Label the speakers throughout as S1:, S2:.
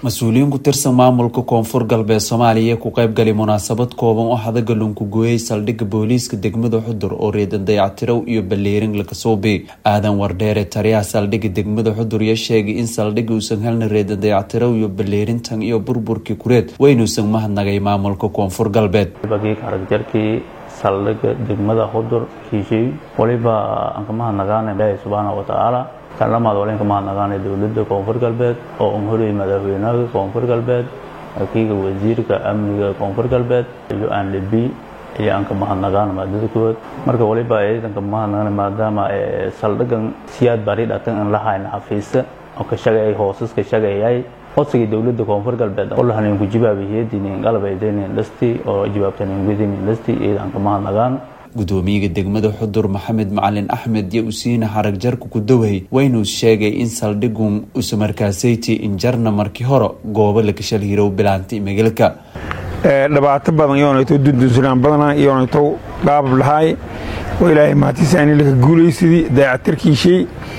S1: mas-uuliyiin ku tirsan maamulka koonfur galbeed soomaaliya ku qeybgalay munaasabad kooban oo hadaga lunkugoyey saldhigga booliiska degmada xudur oo reedan dayactirow iyo balleerin lakasuubi aadan wardheere taliyaha saldhigga degmada xudur ya sheegay in saldhigga uusan helna reedan dayactirow iyo balleerintan iyo burburkii kureed weynuusan mahadnagay maamulka koonfur galbeed
S2: aragjarkii saldhigga degmada xudur kiishay waliba aan ka mahadnagaana ilaahay subxaana wa tacaala kalamaad walen ka mahadnagaana dowladda koonfur galbeed oo un horeyay madaxweynaha koonfur galbeed akiiga wasiirka amniga koonfur galbeed iyo aanlebi iyo aan ka mahadnagaana maadadakood marka waliba aydan ka mahadnagaana maadaama saldhigan siyaad bari dhatan aan la hayna xafiisa oo ka shaqeeyay hoosas ka shaqeeyay codsigii dowladda koonfur galbeed oo lahanin ku jibaabayheedinin qalbaydenin dhasti oo jawaabtanin gudinin dhasti iyadaan ka mahadnagaan
S1: gudoomiyaga degmada xudur maxamed macalin axmed iyo usiina xarag jarka ku daway waynuu sheegay in saldhigun usamarkaasayti injarna markii hore goobo lakashal hirow bilaantay magaalka
S3: dhibaato badan yoonayto dundunsunaan badana yoonayto dhaabab lahaay oo ilaahay mahatisaani laka guulaysidii dayactirkiishay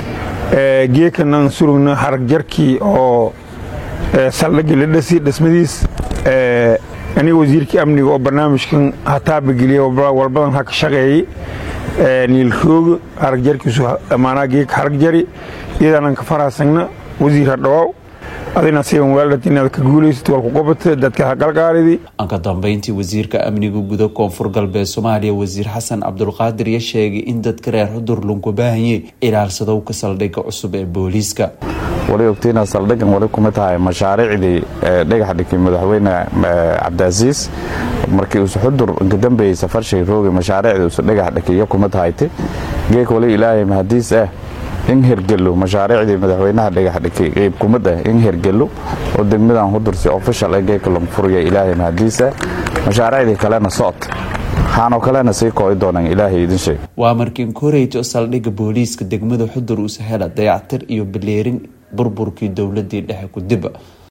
S3: geekanan surugna xarag jarkii oo saldhigii la dhasi dhismadiis aniga wasiirkii amniga oo barnaamijkan hataabageliya walbadan ha ka shaqeeyey niilrooga haragjarkiisu maanaa geeka haragjari iyadaanan ka faraasagna wasiir ha dhawaaw adina sigan weeldhat inaad ka guulaysid walku qobata dadka ha galgaalidi
S1: aan ka dambeyntii wasiirka amniga guda koonfur galbeed soomaaliya wasiir xasan cabdulqaadir ya sheegay in dadka reer xudur lunku baahanyey ilaalsadow ka saldhigga cusub ee booliiska
S4: wali ogtiina saldhigan wali kuma tahay mashaariicdii dhagax dhigay madaxweyne cabdiasiis markii usu xudur inka dambeeyey safarshay roogi mashaariicdii usu dhagax dhigay kuma tahayte geek wali ilaahay mahadiis ah in hergelo mashaariicdii madaxweynaha dhagax dhigay qeyb kumid ah in hergelo oo degmadan xudur si official ah geeka lagu furaya ilaahay mahadiis ah mashaariicdii kalena socod waxaanoo kalena sii kooci doonaan ilaahay idin sheeg
S1: waa markiin koreyto saldhigga booliiska degmada xudur usa hela dayactir iyo baleerin burburkii dowladii dhexe ku diba